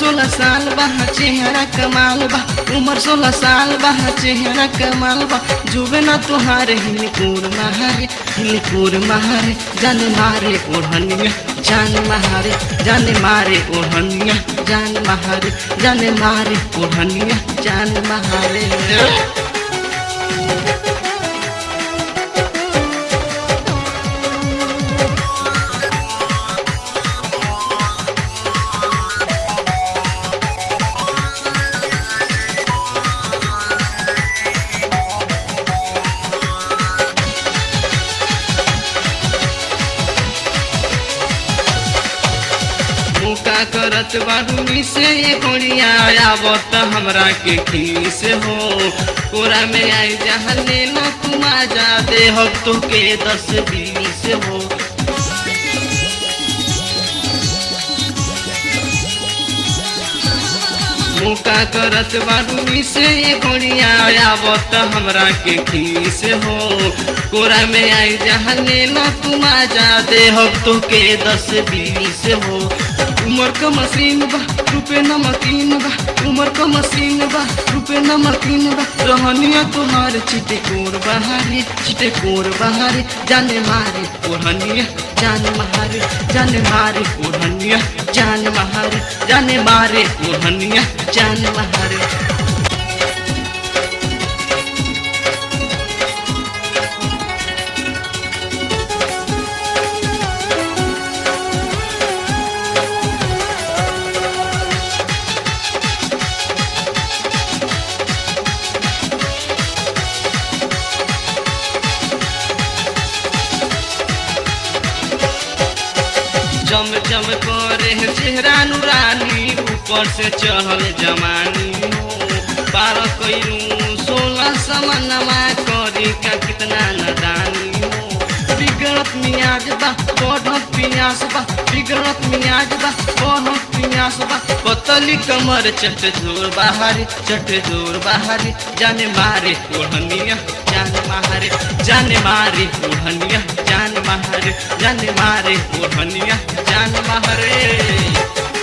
सोलह साल बा चेहरा कमाल बा उम्र सोलह साल बा चेहरा कमाल बा जुबे ना तुहारे हिलकोर महारे हिलकोर महारे जान मारे ओढ़निया जान मारे जान मारे ओढ़निया जान मारे जान मारे ओढ़निया जान मारे मुका करत बाडूनी से ये कोड़िया आवत हमरा के खीस हो कोरा में आई जहाँ लेना तुम आ जा दे हो तो के दस बीस हो मुका करत बाडूनी से ये कोड़िया आवत हमरा के खीस हो कोरा में आई जहाँ लेना तुम आ जा दे हो तो के दस बीस हो उमर का मशीन बा रुपे नमकीन बा उमर का मशीन बा रुपे नमकीन बा रहनिया तुहार चिटे कोर बहारे चिटे कोर बहारे जाने मारे ओढ़निया जान मारे जाने मारे ओढ़निया जान मारे जाने मारे ओढ़निया जान मारे जम जम करे चेहरा नुरानी ऊपर से चढ़ल जमानी हो बारह कैलू सोलह समनमा करी का कितना नदानी हो बिगड़त मियाज बा बढ़त पियास बा बिगड़त मियाज बा बढ़त पियास बा पतली कमर चट जोर बाहरी चट जोर बाहरी जाने मारे ओढ़निया जान मारे जाने मारे ओढ़निया जान मारे जाने मारे ओढ़निया जान मारे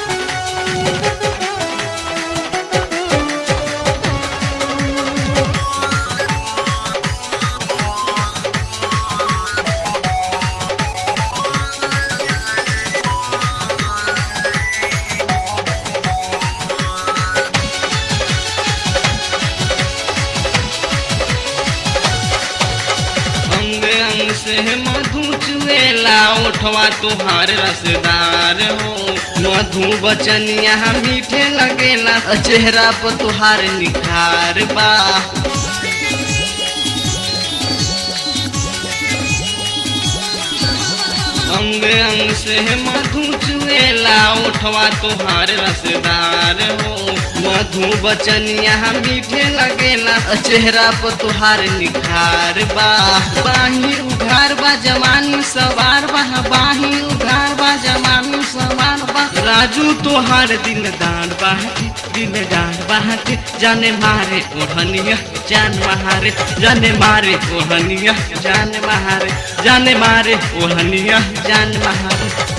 अंग अंग से मधु चुएला उठवा तुहार रसदार हो मधु बचनिया मीठे लगेला चेहरा पर तुहार निखार बा अंग अंग से मधु चुएला उठवा तुहार रसदार हो मधु बचनिया मीठे लगेला चेहरा पर तुहार निखार बा बाही उघार बा जवानी सवार बा बाही उघार बा जवानी सवार बा राजू तुहार दिल दान बाटे दिल दान बाटे जाने मारे ओढ़निया जान मारे जाने मारे ओढ़निया जान मारे जाने मारे ओढ़निया जान मारे